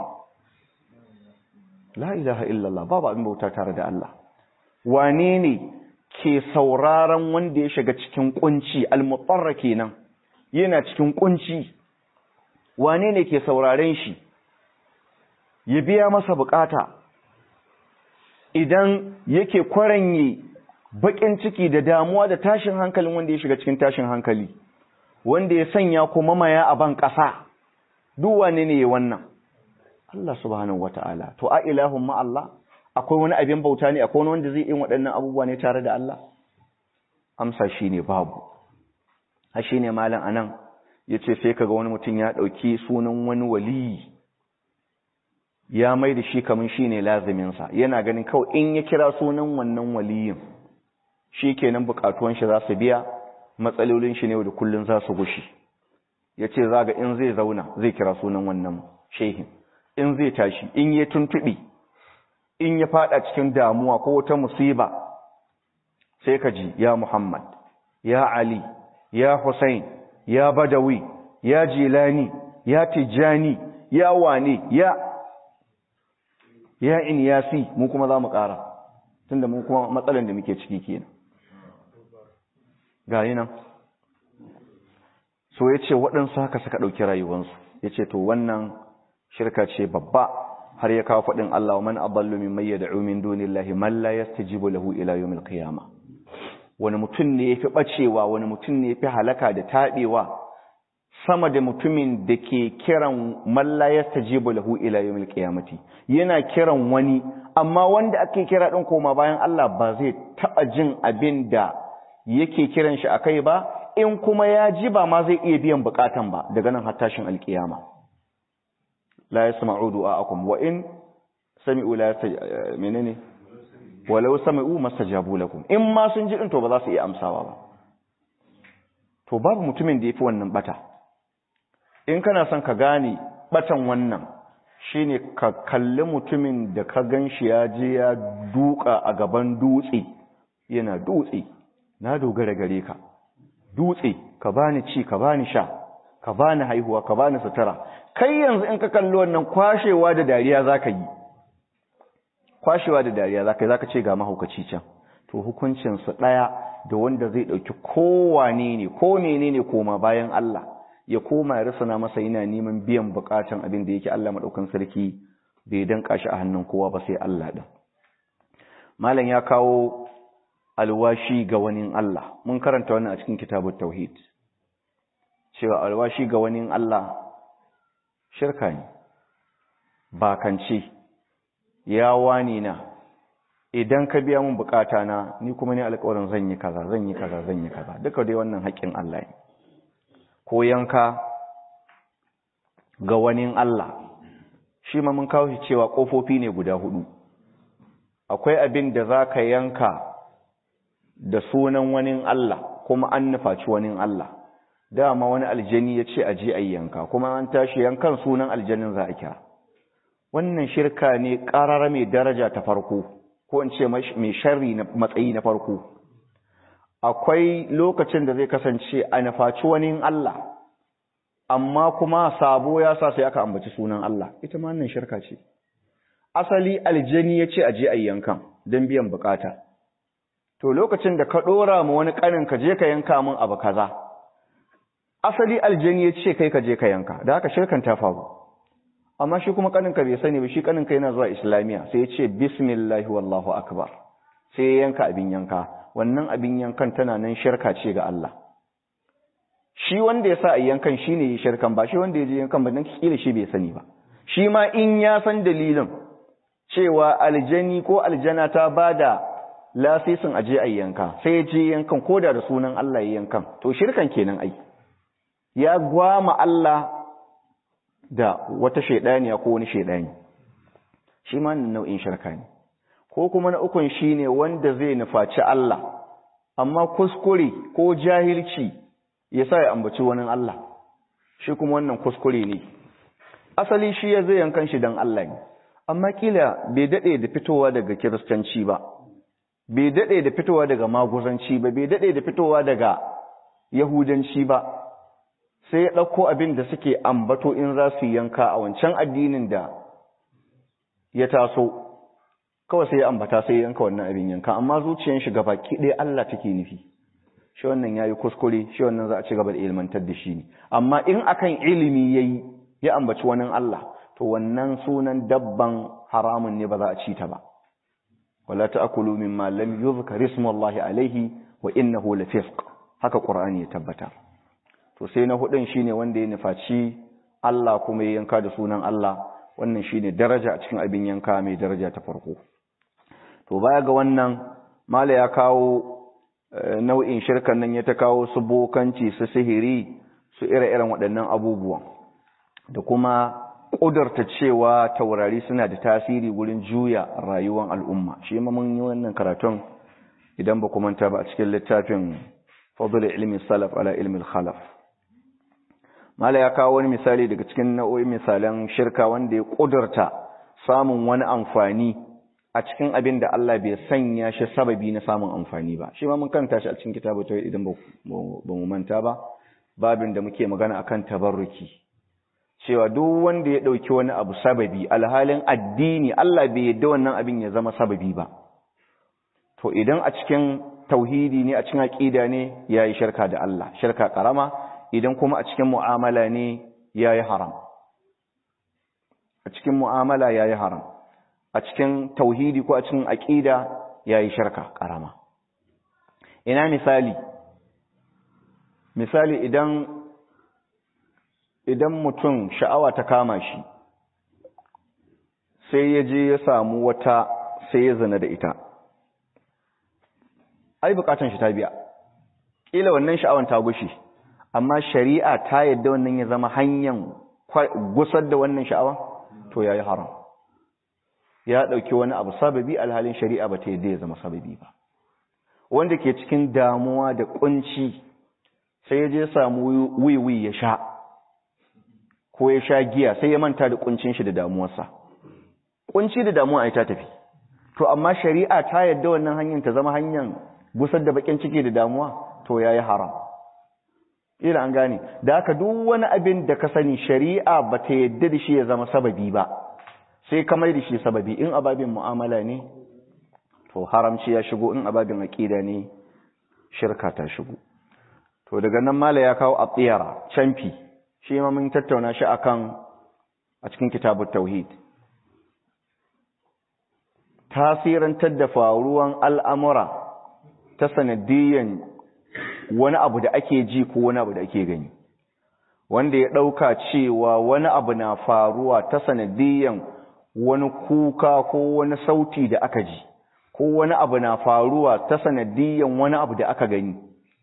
la ilaha illa Allah babu abin bauta tare da Allah wane ne ke sauraron wanda ya shiga cikin kunci al-mutarra kenan yana cikin kunci wane ne ke sauraren shi ya biya masa bukata idan yake kwaranye bakin ciki da damuwa da tashin hankalin wanda ya shiga cikin tashin hankali wanda ya sanya kuma maya a ban ƙasa duk wane ne wannan Allah subhanahu wata'ala to a ilahun ma Allah akwai wani abin bauta ne akwai wani wanda zai yi waɗannan abubuwa ne tare da Allah amsa shine babu a shine malam anan yace sai kaga wani mutum ya dauki sunan wani waliyi ya mai da shi kaman shine lazimin sa yana ganin kawai in ya kira sunan wannan waliyin shikenan bukatuwan shi za su biya matsalolin shi ne da kullun za su gushi yace zaga in zai zauna zai kira sunan wannan shehin in zai tashi in ya tuntubi in ya fada cikin damuwa ko wata musiba sai ka ji ya Muhammad ya Ali ya Hussein ya Badawi ya Jilani ya Tijani ya wane ya ya Inyasi mu kuma za mu ƙara tunda mu kuma matsalan da muke ciki kenan ga nan so ya ce waɗansu haka suka ɗauki rayuwansu ya ce to wannan shirka ce babba har ya kawo faɗin Allah wa man adallu mimman yad'u min dunillahi man la yastajibu lahu ila yawmil qiyamah wani mutum ne yafi bacewa wani mutum ne yafi halaka da tabewa sama da mutumin da ke kiran malla yastajibu lahu ila yawmil qiyamati yana kiran wani amma wanda ake kira din koma bayan Allah ba zai taba jin abin da yake kiran shi akai ba in kuma ya ji ba ma zai iya biyan bukatan ba daga nan har tashin alkiyama la yasma'u du'aakum wa in sami'u la menene walau sami'u mastajabu lakum in ma sun ji din to ba za su iya amsawa ba to babu mutumin da yafi wannan bata in kana son ka gane batan wannan shine ka kalli mutumin da ka ganshi ya je ya duka a gaban dutse yana dutse na dogara gare ka dutse ka bani ci ka bani sha ka bani haihuwa ka bani sutura kai yanzu in ka kalli wannan kwashewa da dariya zaka yi kwashewa da dariya zaka yi zaka ce ga mahaukaci can to hukuncin su daya da wanda zai dauki kowane ne ko menene koma bayan Allah ya koma ya rasana masa yana neman biyan bukatan abin da yake Allah madaukan sarki bai danka shi a hannun kowa ba sai Allah din malam ya kawo alwashi ga wani Allah mun karanta wannan a cikin kitabut tauhid cewa alwashi ga wani Allah shirka ne bakance ya wani na idan ka biya mun bukata na ni kuma ne alƙawarin zan yi kaza zan yi kaza zan yi kaza duka dai wannan haƙƙin Allah ne ko yanka ga wani Allah shi ma mun kawo shi cewa ƙofofi ne guda hudu akwai abin da za ka yanka da sunan wani Allah kuma an nufaci wani Allah dama wani aljani ya ce aje a yanka kuma an tashi yankan sunan aljanin za a kira wannan shirka ne ƙarara mai daraja ta farko ko in ce mai sharri na matsayi na farko akwai lokacin da zai kasance a nufaci wani Allah amma kuma sabo ya sa sai aka ambaci sunan Allah ita ma wannan shirka ce asali aljani ya ce aje a yankan don biyan bukata to lokacin da ka ɗora ma wani ƙanin ka je ka yanka min abu kaza asali aljani ya ce kai ka je ka yanka da haka shirkan ta faru amma shi kuma ƙanin ka bai sani ba shi ƙanin ka yana zuwa islamiya sai ya ce bismillahi wallahu akbar sai ya yanka abin yanka wannan abin yankan tana nan shirka ce ga Allah shi wanda ya sa a yankan shi ne ya shirkan ba shi wanda ya je yankan ba don kila shi bai sani ba shi ma in ya san dalilin cewa aljani ko aljana ta ba da lasisin aje a yanka sai ya je yankan ko da da sunan Allah ya yankan to shirkan kenan ai ya gwama Allah da wata shaidaniya ko wani shaidani shi ma nau'in shirka ne ko kuma na ukun shine wanda zai nufaci Allah amma kuskure ko jahilci ya sa ya ambaci wani Allah shi kuma wannan kuskure ne asali shi ya zai yankan shi don Allah ne amma kila bai daɗe da fitowa daga kiristanci ba bai daɗe da fitowa daga maguzanci ba bai daɗe da fitowa daga yahudanci ba sai ya ɗauko abin da suke ambato in za su yanka a wancan addinin da ya taso kawai sai ya ambata sai ya yanka wannan abin yanka amma zuciyar shi gaba ɗaya Allah take nufi shi wannan yayi kuskure shi wannan za a ci gaba da ilmantar da shi ne amma in akan ilimi yayi ya ambaci wani Allah to wannan sunan dabban haramun ne ba za a ci ta ba wala ta'kulu mimma lam yuzkar ismullahi alaihi wa innahu lafisq haka qur'ani ya tabbata to sai na hudun shine wanda ya nufaci Allah kuma ya yanka da sunan Allah wannan shine daraja a cikin abin yanka mai daraja ta farko to baya ga wannan mala ya kawo nau'in shirkan nan ya ta kawo su bokanci su sihiri su ire-iren waɗannan abubuwan da kuma ƙudurta cewa taurari suna da tasiri wurin juya rayuwar al'umma shi ma mun yi wannan karatun idan ba manta ba a cikin littafin fadl ilmi salaf ala ilmi khalaf mala ya kawo wani misali daga cikin nau'o'in misalan shirka wanda ya ƙudurta samun wani amfani a cikin abin da Allah bai sanya shi sababi na samun amfani ba shi ma mun kanta shi a cikin kitabu ta idan ba mu manta ba babin da muke magana akan tabarruki cewa duk wanda ya dauki wani abu sababi alhalin addini Allah bai yadda wannan abin ya zama sababi ba to idan a cikin tauhidi ne a cikin aqida ne yayi shirka da Allah shirka karama idan kuma a cikin mu'amala ne yayi haram a cikin mu'amala yayi haram a cikin tauhidi ko a cikin aqida yayi shirka karama ina misali misali idan idan mutum sha'awa ta kama shi sai ya je ya samu wata sai ya zina da ita ai bukatan shi ta biya ƙila wannan sha'awan ta gushi amma shari'a ta yadda wannan ya zama hanyar gusar da wannan sha'awa to ya yi haram ya ɗauki wani abu sababi alhalin shari'a ba ta yadda ya zama sababi ba wanda ke cikin damuwa da kunci sai ya je samu wiwi ya sha ko ya sha giya sai ya manta da kuncin shi da damuwarsa kunci da damuwa ai ta tafi to amma shari'a ta yadda wannan hanyar ta zama hanyar gusar da bakin ciki da damuwa to yayi haram ila an gane da haka duk wani abin da ka sani shari'a ba ta yadda da shi ya zama sababi ba sai ka mai da shi sababi in ababin mu'amala ne to haramci ya shigo in ababin aqida ne shirka ta shigo to daga nan mala ya kawo atiyara canfi shi ma mun tattauna shi akan a cikin kitabut tauhid tasirantar da faruwan al'amura ta sanadiyyan wani abu da ake ji ko wani abu da ake gani wanda ya ɗauka cewa wani abu na faruwa ta sanadiyyan wani kuka ko wani sauti da aka ji ko wani abu na faruwa ta sanadiyyan wani abu da aka gani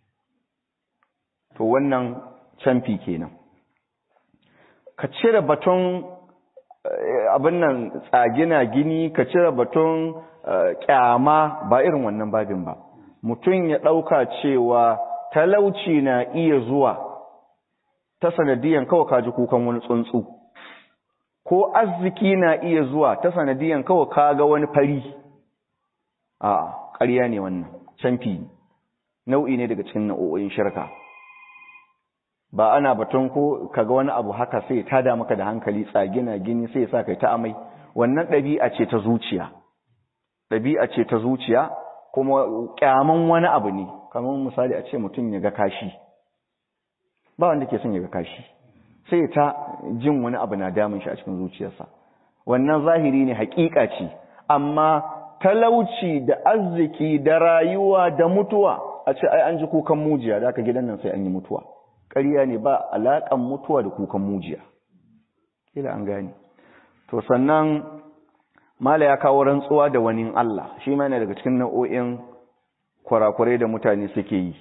to wannan canfi kenan ka cire baton abin nan tsagina gini ka cire batun kyama ba irin wannan babin ba mutum ya ɗauka cewa talauci na iya zuwa ta sanadiyan kawai kaji kukan wani tsuntsu ko arziki na iya zuwa ta sanadiyan kawai kaga wani fari a ƙarya ne wannan canfi nau'i ne daga cikin nau'o'in shirka ba ana batun ko kaga wani abu haka sai ta da maka da hankali tsagina gini sai sa kai ta amai wannan ɗabi'a ce ta zuciya ɗabi'a ce ta zuciya kuma kyaman wani abu ne kamar misali a ce mutum ya ga kashi ba wanda ke son ya ga kashi sai ta jin wani abu na damun shi a cikin zuciyarsa wannan zahiri ne haƙiƙa ce amma talauci da arziki da rayuwa da mutuwa a ce ai an ji kukan mujiya da aka gidan nan sai an yi mutuwa ƙarya ne ba alaƙan mutuwa da kukan mujiya kila an gane to sannan mala ya kawo rantsuwa da wani Allah shi ma yana daga cikin nau'o'in kurakurai da mutane suke yi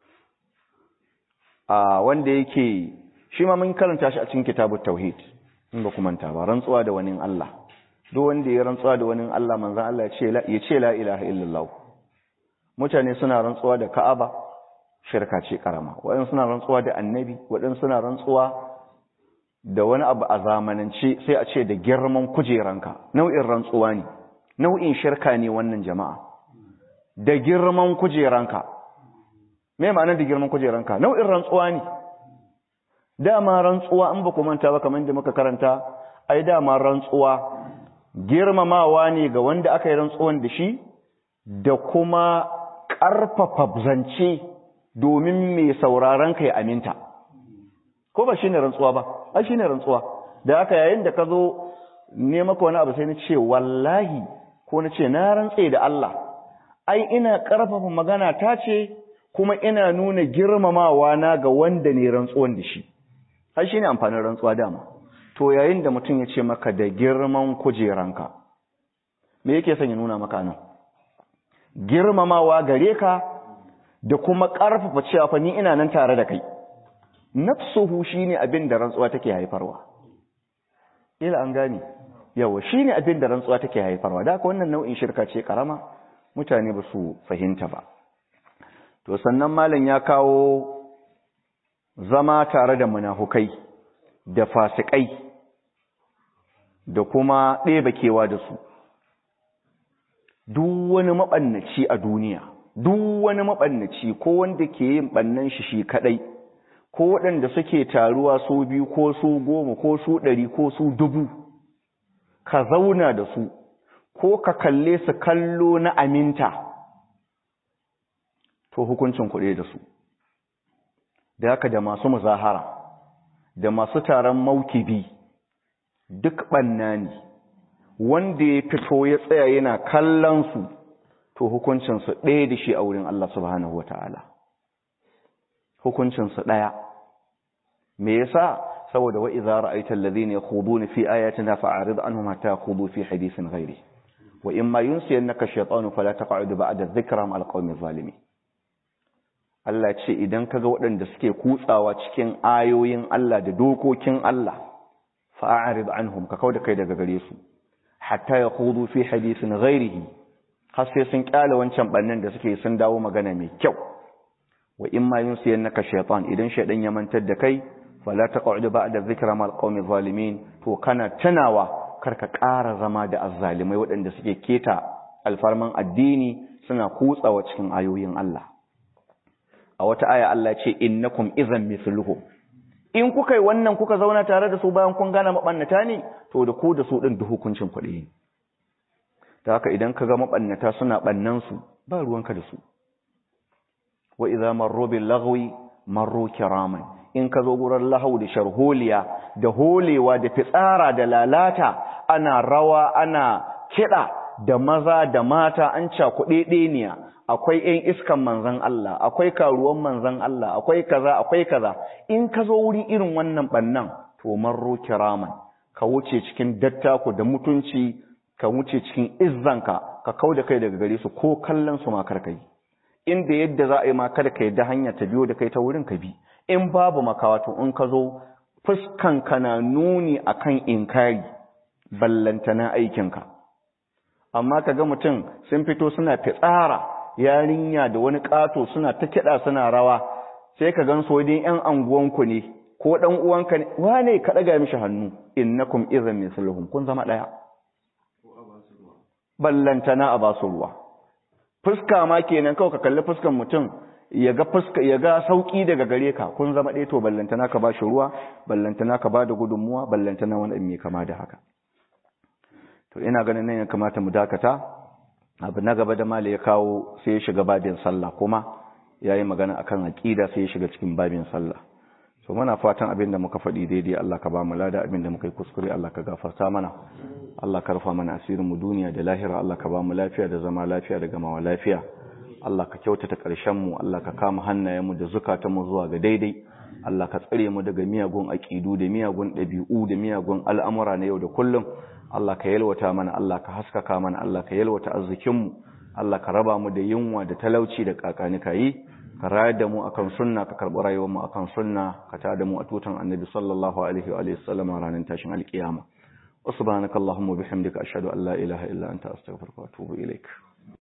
a wanda yake shi ma mun karanta shi a cikin kitabut tauhid in ba ku manta ba rantsuwa da wani Allah duk wanda ya rantsuwa da wani Allah manzon Allah ya ce la ya ce la ilaha illallah mutane suna rantsuwa da Ka'aba shirka ce karama waɗansu suna rantsuwa da annabi waɗansu suna rantsuwa da wani abu a zamanance sai a ce da girman kujeranka nau'in rantsuwa ne nau'in shirka ne wannan jama'a da girman kujeranka me ma'anar da girman kujeranka nau'in rantsuwa ne dama rantsuwa in ba ku manta ba kamar da muka karanta ai dama rantsuwa girmamawa ne ga wanda aka yi rantsuwan da shi da kuma ƙarfafa zance domin mai sauraron ka ya aminta ko ba shine rantsuwa ba ai shine rantsuwa da aka yayin da ka zo ne maka wani abu sai na ce wallahi ko na ce na rantse da Allah ai ina ƙarfafa magana ta ce kuma ina nuna girmamawa na ga wanda ne rantsuwan da shi ai shine amfanin rantsuwa dama to yayin da mutum ya ce maka da girman kujeranka me yake son ya nuna maka nan girmamawa gare ka da kuma ƙarfafa cewa fa ni ina nan tare da kai nafsuhu shine abin da rantsuwa take haifarwa ila an gane yawa shine abin da rantsuwa take haifarwa da haka wannan nau'in shirka ce karama mutane ba su fahimta ba to sannan malam ya kawo zama tare da munafukai da fasikai da kuma ɗeba kewa da su duk wani maɓannaci a duniya duk wani maɓannaci ko wanda ke yin ɓannan shi shi kaɗai ko waɗanda suke taruwa su biyu ko su goma ko su ɗari ko su dubu ka zauna da su ko ka kalle su kallo na aminta to hukuncin kuɗe da su da haka da masu muzahara da masu taron maukibi duk ɓanna ne wanda ya fito ya tsaya yana kallon su to hukuncinsu ɗaya da shi a wurin Allah subhanahu wa ta'ala hukuncinsu ɗaya me yasa saboda wa idza ra'aita alladhina yakhuduna fi ayatina fa'arid anhum hatta yakhudu fi hadithin ghairi wa imma yunsiyannaka shaytanu fala taq'ud ba'da dhikra ma'al qawmi zalimin Allah ce idan kaga waɗanda suke kutsawa cikin ayoyin Allah da dokokin Allah fa'arid anhum ka kauda kai daga gare su hatta yakhudu fi hadithin ghairihi har sai sun kyale wancan bannan da suke sun dawo magana mai kyau wa imma yunsiyannaka shaytan idan shaydan ya mantar da kai fala taq'ud ba'da dhikra mal qawmi zalimin to kana tunawa karka ƙara zama da azzalimai waɗanda suke keta alfarman addini suna kutsawa cikin ayoyin Allah a wata aya Allah ce innakum idhan mithluhum in kuka yi wannan kuka zauna tare da su bayan kun gane mabannata ne to da ku da su din da hukuncin kuɗi ta haka idan ka ga mabannata suna bannan su ba ruwanka da su wa idza marru bil lagwi marru kiraman in ka zo gurin lahau da sharholiya da holewa da fitsara da lalata ana rawa ana kiɗa da maza da mata an cakuɗe ɗeniya akwai ‘yan iskan manzan Allah akwai karuwan manzan Allah akwai kaza akwai kaza in ka zo wurin irin wannan ɓannan to marro kiraman ka wuce cikin dattako da mutunci ka wuce cikin izzanka ka kau da kai daga gare su ko kallon su ma karkai inda yadda za a yi ma kada ka yadda hanya ta biyo da kai ta wurin ka bi in babu makawato in ka zo fuskanka na nuni akan inkari ballantana aikinka amma ka ga mutum sun fito suna fitsara yarinya da wani ƙato suna ta kiɗa suna rawa sai ka gan sojin ‘yan anguwanku ne ko ɗan uwanka ne wane ka ɗaga mishi hannu innakum izan misluhum kun zama ɗaya ballantana a basu ruwa fuska ma kenan kawai ka kalli fuskan mutum ya ga fuska ya ga sauki daga gare ka kun zama ɗaya to ballantana ka ba shi ruwa ballantana ka ba da gudunmuwa ballantana wani mai kama da haka to ina ganin nan ya kamata mu dakata abu na gaba da mali ya kawo sai ya shiga babin sallah kuma ya yi magana akan aƙida sai ya shiga cikin babin sallah so muna fatan abin da muka faɗi daidai Allah ka ba mu lada abin da muka yi kuskure Allah ka gafarta mana Allah ka rufa mana asirin mu duniya da lahira Allah ka ba mu lafiya da zama lafiya da gamawa lafiya Allah ka kyautata ƙarshen mu Allah ka kama hannayen mu da zukatan mu zuwa ga daidai Allah ka tsare mu daga miyagun aƙidu da miyagun ɗabi'u da miyagun al'amura na yau da kullum Allah ka yalwata mana Allah ka haskaka mana Allah ka yalwata arzikinmu Allah ka raba mu da yunwa da talauci da kakanika yi ka rayar da mu akan sunna ka karɓi rayuwar mu akan sunna ka tada mu a tutan annabi sallallahu alaihi wa sallam ranar tashin alkiyama subhanakallahumma bihamdika ashhadu an la ilaha illa anta astaghfiruka wa atubu ilaik